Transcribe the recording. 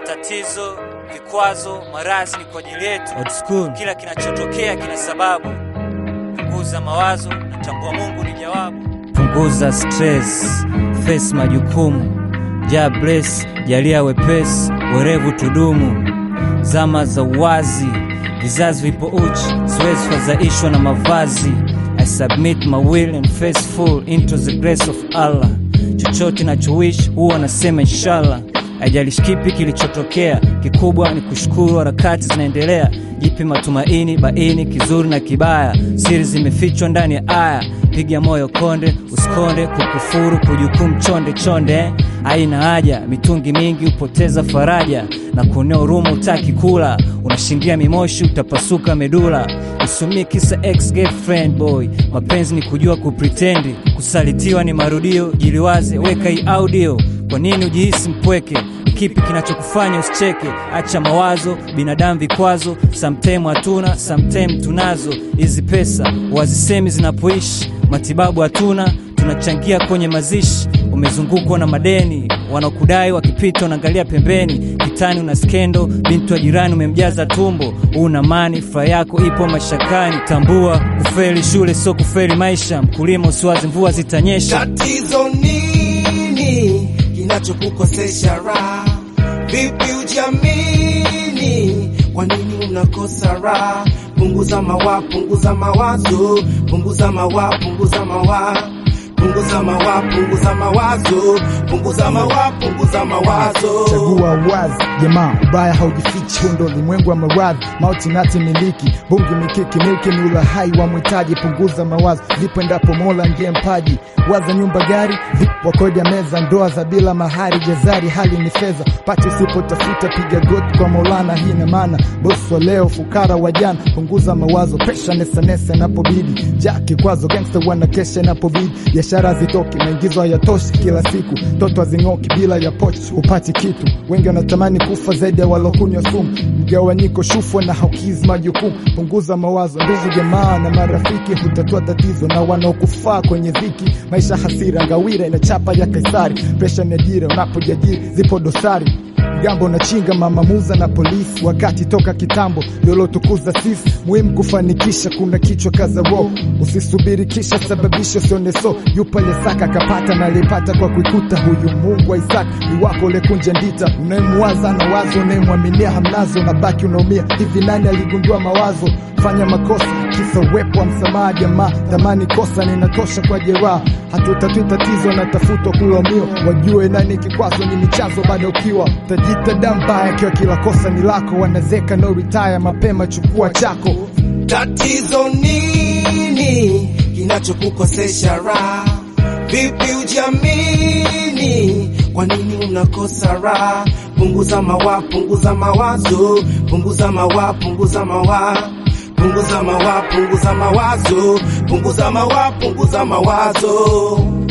Matatizo, vikwazo, maradhi ni kwa ajili yetu. Old school. Kila kinachotokea kina sababu. Punguza mawazo, natambua Mungu ni jawabu. Punguza stress, face majukumu. Ja bless, jalia wepesi, werevu tudumu. Zama za uwazi, vizazi vipo uchi, siwezi fadhaishwa na mavazi. I submit my will and faithful into the grace of Allah. Chochote nachowish huwa nasema inshallah. Haijalishi kipi kilichotokea, kikubwa ni kushukuru, harakati zinaendelea. Jipe matumaini, baini kizuri na kibaya, siri zimefichwa ndani ya aya. Piga moyo konde, usikonde, kukufuru, kujukumu chonde chonde. eh. Haina haja, mitungi mingi hupoteza faraja, na kuonea huruma utaki kula, unashindia mimoshi, utapasuka medula. Usumie kisa ex girlfriend boy, mapenzi ni kujua kupretendi, kusalitiwa ni marudio. Jiliwaze, weka hii audio. Kwa nini ujihisi mpweke? Kipi kinachokufanya usicheke? Acha mawazo, binadamu vikwazo, sometime hatuna, sometime tunazo. Hizi pesa wazisemi zinapoishi, matibabu hatuna, tunachangia kwenye mazishi. Umezungukwa na madeni, wanaokudai wakipita unaangalia pembeni. Kitani una skendo, binti wa jirani umemjaza tumbo. Una mani, furaha yako ipo mashakani. Tambua kufeli shule sio kufeli maisha. Mkulima usiwazi mvua zitanyesha. Tatizo nini kinachokukosesha raha? Vipi ujiamini? Kwa nini unakosa raha? Punguza mawa, punguza mawazo, punguza mawa, punguza mawa, punguza mawa, punguza mawazo, punguza mawa, punguza mawazo. Chagua wazi jamaa, ubaya haujifichi. Huu ndo ulimwengu wa maradhi, mauti nati miliki, bungi mikiki, milki ni ulahai wa mwitaji. Punguza mawazo, ndipo endapo Mola ndiye mpaji. Waza nyumba, gari, vipo kodi ya meza, ndoa za bila mahari, jazari, hali ni fedha. Pati usipotafuta, piga goti kwa Maulana. Hii ina maana bosi wa leo, fukara wa jana. Punguza mawazo, presha nesanesa inapobidi, ja kikwazo, gangsta wanakesha inapobidi. Biashara zitoki, maingizo hayatoshi kila siku, toto hazing'oki bila ya pochi, upati kitu. Wengi wanatamani kufa zaidi ya walokunywa sumu, mgawanyiko, shufwa na haukizi majukumu. Punguza mawazo, ndugu jamaa na marafiki hutatua tatizo, na wanaokufaa kwenye dhiki. Maisha hasira, ngawira inachapa ya Kaisari, presha ni ajira, unapojiajiri zipo dosari Mgambo na chinga mama muza na polisi, wakati toka kitambo lolotukuza sisi. Muhimu kufanikisha, kuna kichwa kaza roho, usisubiri kisha sababisha usione so. Yupa aliyesaka akapata na aliyepata kwa kuikuta, huyu Mungu wa Isaka ni wako ulekunja ndita. Unayemwaza na wazo, unayemwaminia hamnazo, na baki unaumia. Hivi nani aligundua mawazo? Fanya makosa kisa uwepo wa msamaha, jamaa thamani kosa ninatosha kwa jeraha. Hatutatui tatizo, natafutwa kulaumiwa, wajue nani kikwazo ni michazo bado ukiwa tajita dambaya, kiwa kila kosa ni lako, wanazeka no retire mapema, chukua chako. Tatizo nini kinachokukosesha raha? Vipi ujiamini? Kwa nini unakosa raha? Punguza mawa, punguza mawazo, punguza mawa, punguza mawa, punguza mawa, punguza mawazo, punguza mawa, punguza mawazo.